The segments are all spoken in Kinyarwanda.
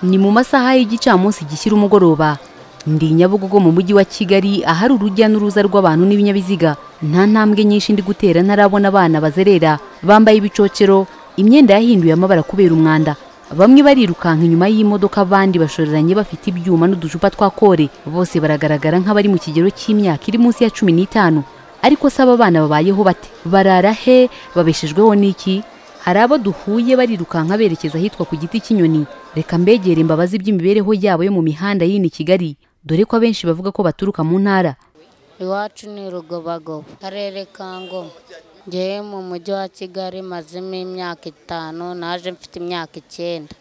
ni mu masaha y'igicamunsi gishyira umugoroba ndi nyabugogo mu mujyi wa kigali ahari urujya n'uruza rw'abantu n'ibinyabiziga nta ntambwe nyinshi ndi gutera ntarabona abana bazerera bambaye ibicocero imyenda yahinduye amabara kubera umwanda bamwe barirukanka inyuma y'imodoka abandi bashoreranye bafite ibyuma n'uducupa twa kore bose baragaragara nk'abari mu kigero cy'imyaka iri munsi ya cumi n'itanu ariko se aba bana babayeho bate barara he babeshejweho n'iki hari abo duhuye barirukanka berekeza ahitwa ku giti cy'inyoni reka mbegere imbabazi iby'imibereho yabo yo mu mihanda y'ini kigali dore ko abenshi bavuga ko baturuka mu ntara iwacu ni rugobagoba karere ka ngoma ngewe mu mujyi wa kigali mazemo imyaka itanu naje mfite imyaka icyenda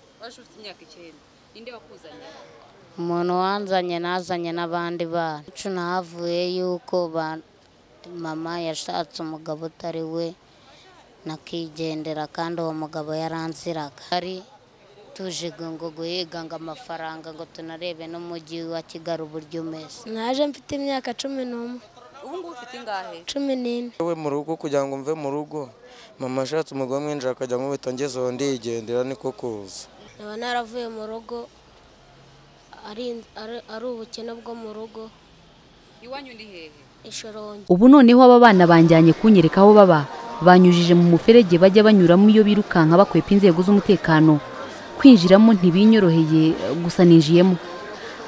umuntu wanzanye nazanye n'abandi bana iwacu nahavuye yuko ba- mama yashatse umugabo utari we nakigendera kandi uwo mugabo yaranziraga ari tuje ngo guhiga ngo amafaranga ngo tunarebe n'umujyi wa kigali uburyo umeze naje mfite imyaka cumi n'umwe ubu ngubu ufite ingahe cumi n'ine we mu rugo kugira ngo mve mu rugo mama ashatse umugore mwinjira akajya ngo mpita ngeze uwo ndigendera niko kuza nkaba naravuye mu rugo ari ari- ari ubukene bwo mu rugo iwanyu ni hehe ishorongi ubu noneho aba bana banjyanye kunyereka aho baba banyujije mu muferege bajya banyuramo iyo birukanka bakwepa inzego z'umutekano kwinjiramo ntibinyoroheye gusa ninjiyemo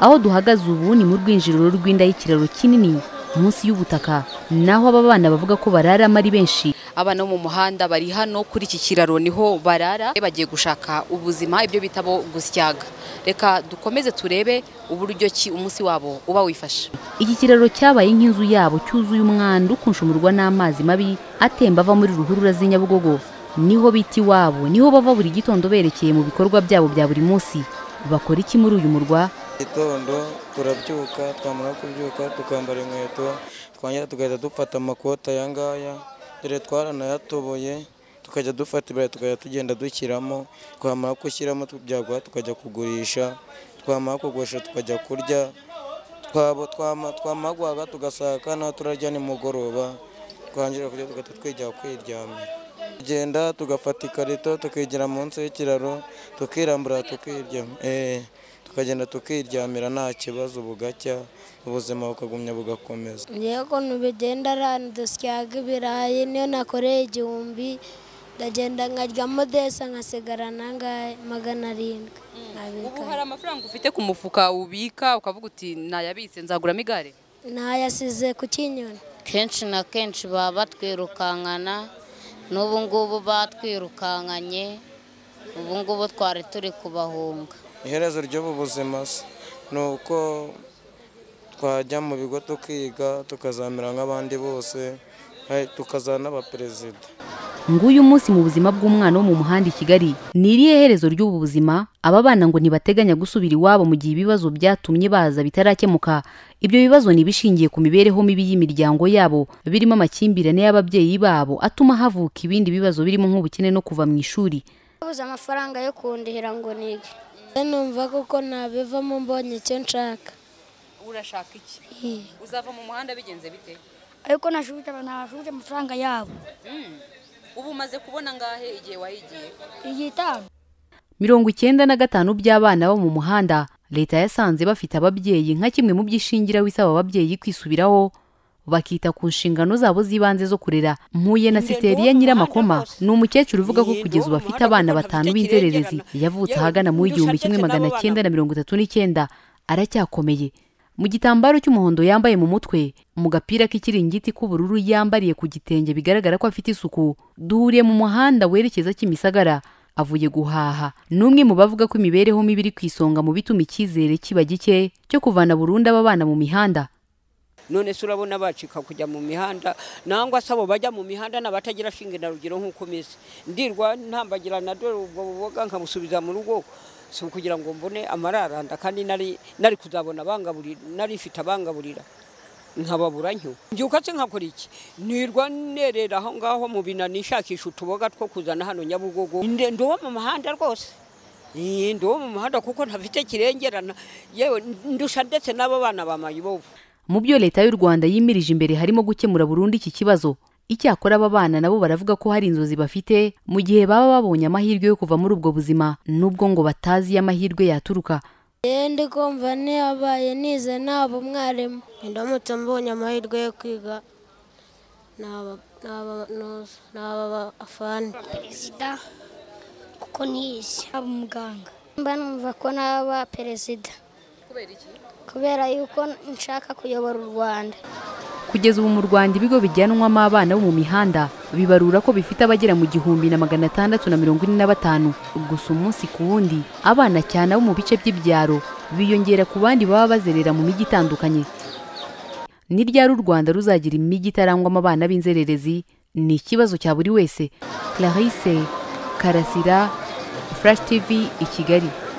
aho duhagaze ubu ni mu rwinjiriro rw'inda y'ikiraro kinini munsi y'ubutaka naho aba bana bavuga ko bararamo ari benshi abana bo mu muhanda bari hano kuri iki kiraro niho barara bagiye gushaka ubuzima ibyo bita bo gusyaga reka dukomeze turebe uburyo ki umunsi wabo uba wifashe iki kiraro cyabaye nk'inzu yabo cyuzuye umwanda ukunshumurwa n'amazi mabi atemba ava muri ruhurura z'i nyabugogo niho bita iwabo niho bava buri gitondo berekeye mu bikorwa byabo bya buri munsi bakora iki muri uyu murwa gitondo turabyuka twamara kubyuka tukambara inkweto twongera tugahita dufata amakoti aya ngaya dore twaranayatoboye tukajya dufata ibirayi tukajya tugenda dushyiramo twamara gushyiramo byaguha tukajya kugurisha twamara kugurisha tukajya kurya twaba twama- twamara guhaga tugasaka naho turarya nimugoroba twangira kurya tugahita twigira kwiryamira tugenda tugafata ikarito tukigira munsi y'ikiraro tukirambura tukiryama Eh, tukagenda tukiryamira nta kibazo bugacya ubuzima bukagumya bugakomeza ngewe ukuntu bigenda ahantu dusyaga ibirayi niyo nakoreye igihumbi ndagenda nkaryamo desa nkasigarana ngaya magana arindwi ubu nkabika hari amafaranga ufite ku mufuka ubika ukavuga uti nayabitse nzaguramo igare nayasize ku kinyoni kenshi na kenshi baba batwirukankana n'ubu ngubu batwirukankanye ubu ngubu twari turi kubahunga iherezo ry'ubu buzima se ni uko twajya mu bigo tukiga tukazamera nk'abandi bose eh, tukazaba n'abaperezida nguyu umunsi mu buzima bw'umwana wo mu muhanda i kigali ni irihe herezo ry'ubu buzima aba bana ngo ntibateganya gusubira iwabo mu gihe ibibazo byatumye baza bitarakemuka ibyo bibazo ni ibishingiye ku mibereho mibi y'imiryango yabo birimo amakimbirane y'ababyeyi babo atuma havuka ibindi bibazo birimo nk'ubukene no kuva mu ishuri babuze amafaranga yo kundihira ngo nige numva kuko nabivamo mbonye icyo nshaka urashaka iki uzava mu muhanda bigenze bite ariko nashubije nashubije amafaranga yabo ubu umaze kubona ngahe igihe wahigiye igihe itanu mirongo icyenda na gatanu by'abana bo mu muhanda leta yasanze bafite ababyeyi nka kimwe mu by'ishingiraho isaba ababyeyi kwisubiraho bakita ku nshingano zabo z'ibanze zo kurera mpuye na siteri ya nyiramakoma ni umukecuru uvuga ko kugeza ubu afite abana batanu b'inzererezi yavutse ahagana mu w'igihumbi kimwe magana cyenda na mirongo itatu n'icyenda aracyakomeye mu gitambaro cy'umuhondo yambaye mu mutwe mu gapira k'ikiringiti k'ubururu yambariye ku gitenge bigaragara ko afite isuku duhuriye mu muhanda werekeza kimisagara avuye guhaha ni umwe mu bavuga ko imibereho mibi iri ku isonga mu bituma icyizere kiba gike cyo kuvana burundu aba bana mu mihanda none se urabona bacika kujya mu mihanda nangwa se abo bajya mu mihanda n'abatagira shinge na rugero nk'uko umeze ndirwa ntambagira na dore ubwo buboga nkabusubiza mu rugo si ukugira ngo mbone amararanda kandi nari nari kuzabona abangaburira nari mfite abangaburira nkababura ntyo mbyuka se nkakora iki nirwa nerera aho ngaho mu binani nshakisha utuboga two kuzana hano nyabugogo Nde- ndi uwo mu muhanda rwose Ee, ndi uwo mu muhanda kuko ntafite kirengerana yewe ndusha ndetse n'aba bana bamaye ibobo mu byo leta y'u rwanda yimirije imbere harimo gukemura burundu iki kibazo icyakora aba bana nabo baravuga ko hari inzozi bafite mu gihe baba babonye amahirwe yo kuva muri ubwo buzima nubwo ngo batazi iyo amahirwe yaturuka yewe ndi kumva ntiyabaye nize naba umwarimu ndamutse mbonye amahirwe yo kwiga naba afani perezida kuko nize aba umuganga mba numva ko naba perezida kubera iki kubera yuko nshaka kuyobora u rwanda kugeza ubu mu rwanda ibigo bijyanwamo abana bo mu mihanda bibarura ko bifite abagera mu gihumbi na magana atandatu na mirongo ine na batanu gusa umunsi ku wundi abana cyane abo mu bice by'ibyaro biyongera ku bandi baba bazerera mu mijyi itandukanye ni ryari u rwanda ruzagira imijyi itarangwamo abana b'inzererezi ni ikibazo cya buri wese clarisse karasira flash tv i kigali